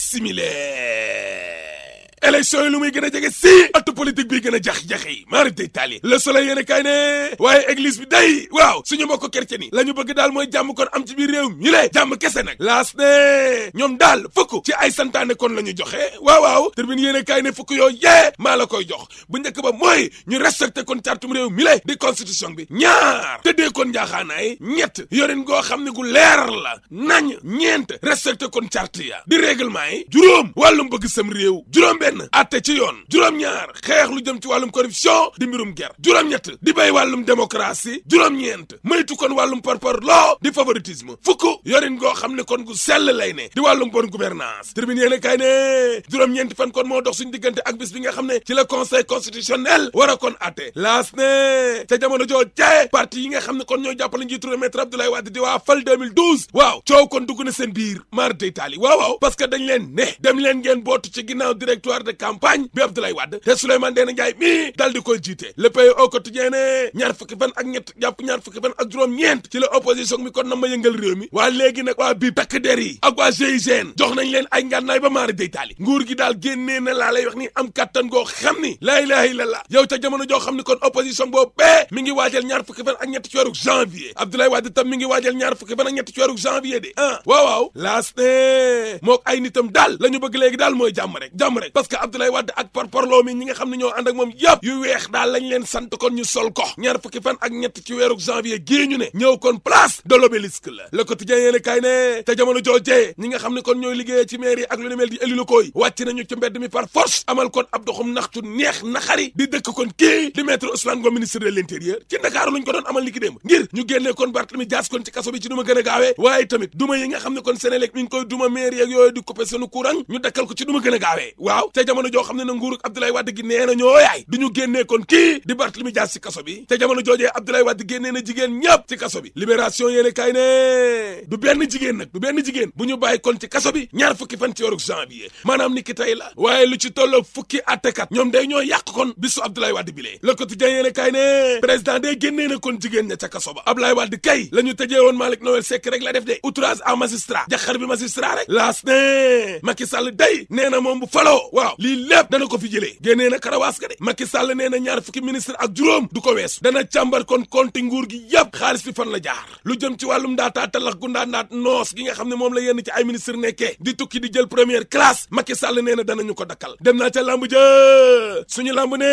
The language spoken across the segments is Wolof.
simile élection yi lu muy gën a jege si atu politique bi gën a jax-jaxe yi maari day taali le soleil yéen kay ne waaye église bi day waaw suñu mbokk chrétien yi la ñu bëgg daal mooy jàmm kon am ci biir réew mi le jàmm kese nag laas ne ñoom daal fukk ci ay santaane kon la ñu joxe waaw waaw tribune yéen kay ne fukk yoo yee maa la koy jox bu njëkk ba mooy ñu respecté kon cartum réew mi le di constitution bi ñaar tëddee kon njaaxaanaay ñett yorin goo xam ne gu leer la nañ ñeent respecté kon charte ya di règlement yi juróom wàllum bëgg sam réew juróom benn atte ci yoon juróom-ñaar xeex lu jëm ci wàllum corruption di mbirum ger juróom-ñett di béy wàllum démocratie juróom-ñeent moytu kon wàllum parpar loo di favoritisme fukk yorin goo xam ne kon gu sell lay ne di wàllum bonne gouvernance tribune yéene kay ne juróom-ñeenti fan kon moo dox suñu diggante ak bis bi nga xam ne ci la conseil constitutionnel war a kon atte laas ne ca jamono joo jee parti yi nga xam ne kon ñoo jàppale njiitu réew maître Abdoulaye Wade di waa fal 2012 waaw coow kon dugg na seen biir maar day taali waaw waaw parce que dañ leen ne dem leen ngeen bootu ci ginnaaw directoire de campagne bi Abdoulaye Wade te Souleymane Ndéné Ndiaye mii dal di koy jiite le pays au quotidien ne ñaar fukki fan ak ñett jàpp ñaar fukki fan ak juróom-ñeent ci la opposition mi kon na ma yëngal réew mi waa léegi nag waa bii takk der yi ak waa GIGN jox nañ leen ay ngànnaay ba maari day taali nguur gi daal génnee na laa lay wax ni am kattan goo xam ni laa ilaha illallah yow ca jamono joo xam ni kon opposition boobu bee mi ngi waajal ñaar fukki fan ak ñett ci weeru janvier Abdoulaye Wade tam mi ngi waajal ñaar fukki fan ak ñett ci weeru janvier de ah waaw waaw laas ne mook ay nitam daal la ñu bëgg léegi daal mooy jàmm rek jàmm rek parce que Abdoulaye Wade ak parparloo mi ñi nga xam ne ñoo ànd ak moom yëpp yu weex daal lañ leen sant kon ñu sol ko ñaar fukki fan ak ñett ci weeru janvier gii ñu ne ñëw kon place de l'obélisque la le quotidien yéene kaay ne te jamono joojee ñi nga xam ne kon ñooy liggéeyee ci mairie ak lu ne mel di élu locaux yi wàcc nañu ci mbedd mi par force amal kon ab doxum naxtu neex naxari di dëkk kon kii di maître Ousmane Ngom ministre de l'intérieur ci Ndakaaru luñ ko doon amal ni ki démb ngir ñu génnee kon Barthélémy Dias kon ci kaso bi ci duma gën a gaawee waaye tamit duma yi nga xam ne kon Sénélec mi ngi koy duma mairie ak yooyu di couper sunu courant ñu dakkal ko ci duma gën a gaawee waaw te jamono joo xam ne na nguurug Abdoulaye Wade gi nee na ñoo yaay du ñu génnee kon kii di Barthélémy Dias ci kaso bi te jamono joojee Abdoulaye Wade génnee na jigéen ñëpp ci kaso bi libération yéene kay ne du benn jigéen nag du benn jigéen bu ñu bàyyi kon ci kaso bi ñaar fukki fan ci weeru janvier maanaam ni ki tey la waaye lu ci tolloo fukki attekat ñoom day ñoo yàq kon bisu Abdoulaye Wade bi lee le quotidien yéene kay ne président day génnee na kon jigéen ña ca kaso ba Abdoulaye Wade kay la ñu tëjee woon Malick Noël Seck rek la def de outrage à magistrat jaxar bi magistrat rek laas ne Macky Sall day nee na moom bu faloo waaw lii lépp dana ko fi jëlee génnee na karawaas ga de Macky Sall nee na ñaar fukki ministre ak juróom du ko weesu dana càmbar kon konti nguur gi yëpp xaalis bi fan la jaar lu jëm ci wàllum ndaataa talax gu ndaa ndaat noos gi nga xam ne moom la yenn ci ay ministre nekkee di tukki di jël première classe Macky Sall nee na danañu ko dakkal dem naa ca lamb ja suñu lamb ne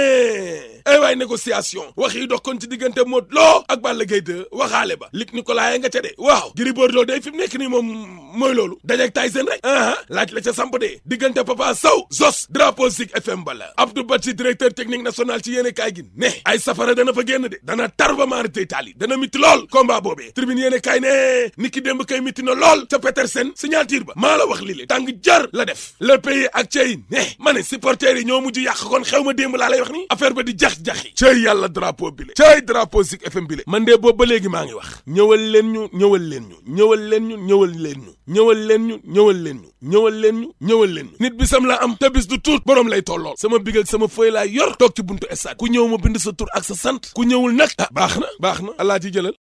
ay waay négociation wax yi dox kon ci diggante Modou Lo ak Balla Gaye 2 waxaale ba Luc Nicolaï nga ca de waaw Gris Bordeaux day fi mu nekk nii moom mooy loolu dajeeg Tyson rek aa laaj la ca samp de diggante Papa Sow Zos drapeau Zik FM bala Abdou Badji directeur technique national ci yéene kaay gi ne ay safara dana fa génn de dana tar ba maari tey taali dana mitti lool combat boobee tribune yéene kaay ne ni ki démb kay mitti na lool ca Petersen signature ba maa la wax lii le tàng jar la def le pays ak cey ne ma ne supporters yi ñoo mujj yàq kon xew ma démb laa lay wax ni affaire ba di jax-jaxi cey yàlla drapeau bi le cey drapeau Zik FM bi le man de boobu ba léegi maa ngi wax ñëwal leen ñu ñëwal leen ñu ñëwal leen ñu ñëwal leen ñu ñëwal leen ñu ñëwal leen ñu ñëwal leen ñu ñëwal leen ñu nit bisam la am te bis du tuut borom lay tollool sama big ak sama fëy laa yor toog ci buntu stade ku ñëw ma bind sa tur ak sa sant ku ñëwul nag ah baax na baax na alaa ci jëlal